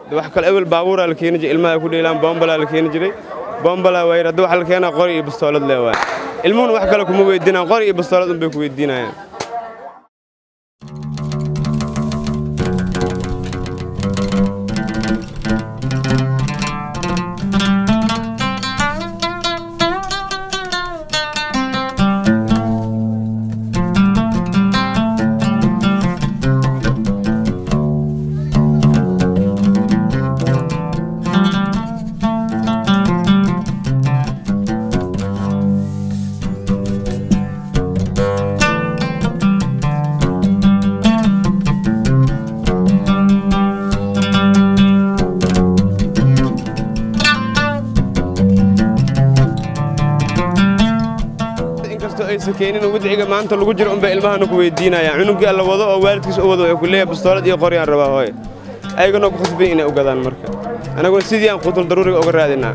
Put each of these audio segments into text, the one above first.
wax kale ewel baabuuraa la keeni jiray ilmaha ay ku dheelaan boombalaa la keeni jiray boombalaa waa yidhi hadda waxa la keenaa qori iyo bastoolad lee waay ilmuhuna wax kale kuma weydiinaan qori iyo bastoolad unbay ku weydiinayaan inkastoo aysan keenin wadciga maanta lagu jiro unbay ilmahana ku weydiinayaan cunuggii alla wado oo waalidkiis u wado wuxuu ku leeyahay bastoolad iyo qoryaan rabaa hooye ayaganoo ku khasbay inay u gadaan marka annaguna sidii aan qutul daruuriga uga raadinaa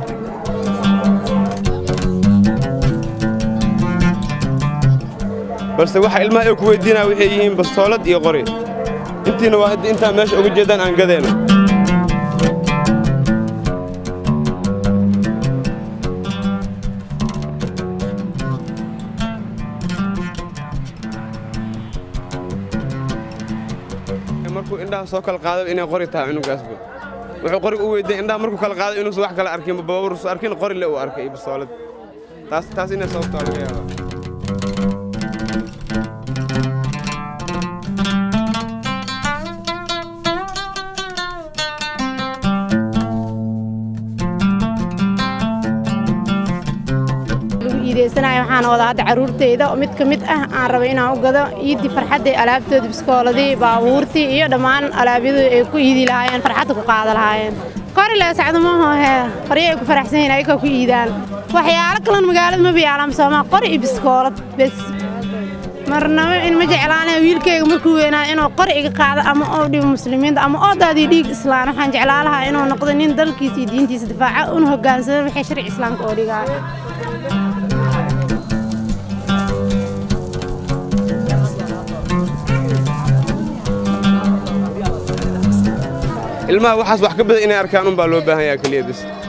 balse waxa ilmaha ay ku weydiinaya waxay yihiin bastoolad iyo qori intiina waa hadda intaa meesha uga jeedaan aan gadeeno markuu indhaha soo kala qaado inay qori tahay cunugaasba wuxuu qoriga u weydiiyey indhaha markuu kala qaado inuusan wax kale arkin baabuursu arkin qori le uu arkay iyo bastoolad taas taas inay sababtaa laga yaabaa lagu iidaysanayo waxaan wadaa hadda carruurteyda oo mid ka mid ah aan raba inaan u gado iiddii farxadday alaabtooda biskooladii baabuurtii iyo dhammaan alaabyadu ay ku iidi lahaayeen farxadda ku qaada lahaayeen kori lee sacdo maahohe qoryo ay ku faraxsan yihiin ayagoo ku iidaan waxyaalo kalan magaalada ma biyaalaan soomaa qori iyo biskoolad bes marnaba in ma jeclaanaya wiilkayga markuu weynaa inuu qori iga qaado ama oo dhibo muslimiinta ama oo daadii dhiig islaan waxaan jeclaa lahaa inuu noqdo nin dalkiisa iyo diintiisa difaaca una hoggaansado wixii sharci islaamka oo dhigaa ilmaha waxaas wax ka badan inay arkaan unbaa loo baahan yaha keliya bis